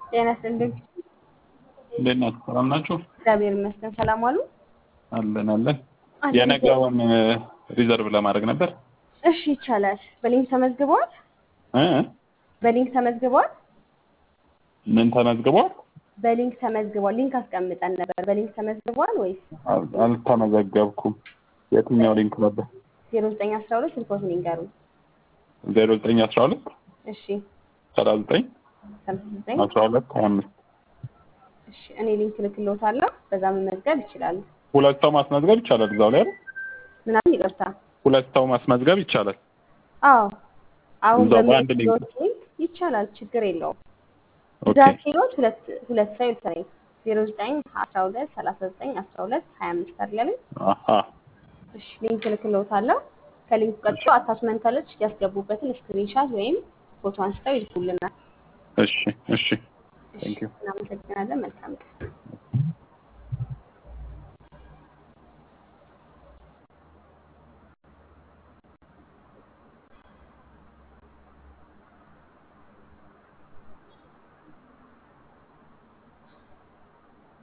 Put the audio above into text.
ጤና ይስጥልኝ። እንዴት ናችሁ? ሰላም ናችሁ? እግዚአብሔር ይመስገን። ሰላም ዋሉ? አለን አለን። አለን። የነገውን ሪዘርቭ ለማድረግ ነበር። እሺ ይቻላል። በሊንክ ተመዝግበዋል? እ? በሊንክ ተመዝግበዋል? ምን ተመዝግቧል? በሊንክ ተመዝግበዋል። ሊንክ አስቀምጠን ነበር። በሊንክ ተመዝግበዋል ወይስ አል- አልተመዘገብኩም። የትኛው ሊንክ ነበር? 0912 ስልኮትን ይንገሩኝ። ዜሮ ዘጠኝ አስራ ሁለት እሺ ሰላሳ ዘጠኝ 59 አስራ ሁለት ሀያ አምስት እሺ እኔ ሊንክ ልክልዎታለሁ። በዛ መመዝገብ ይችላሉ። ሁለት ሰው ማስመዝገብ ይቻላል። እዛው ላይ አይደል? ምናምን ይቅርታ። ሁለት ሰው ማስመዝገብ ይቻላል። አዎ አሁን እዛው በአንድ ሊንክ በሚሉት ሊንክ ይቻላል። ችግር የለውም። ኦኬ ብዛት ሲሎት ሁለት ሁለት ሰው ይልከኝ 09 12 39 12 25 አይደለም? አሀ እሺ ሊንክ ልክልዎታለሁ። ከሊንኩ ቀጥሎ አታችመንት አለች። ያስገቡበትን ስክሪንሻት ወይም ፎቶ አንስተው ይልኩልናል። እሺ እሺ እሺ ቴንክ ዩ እናመሰግናለን። መልካም ቀን።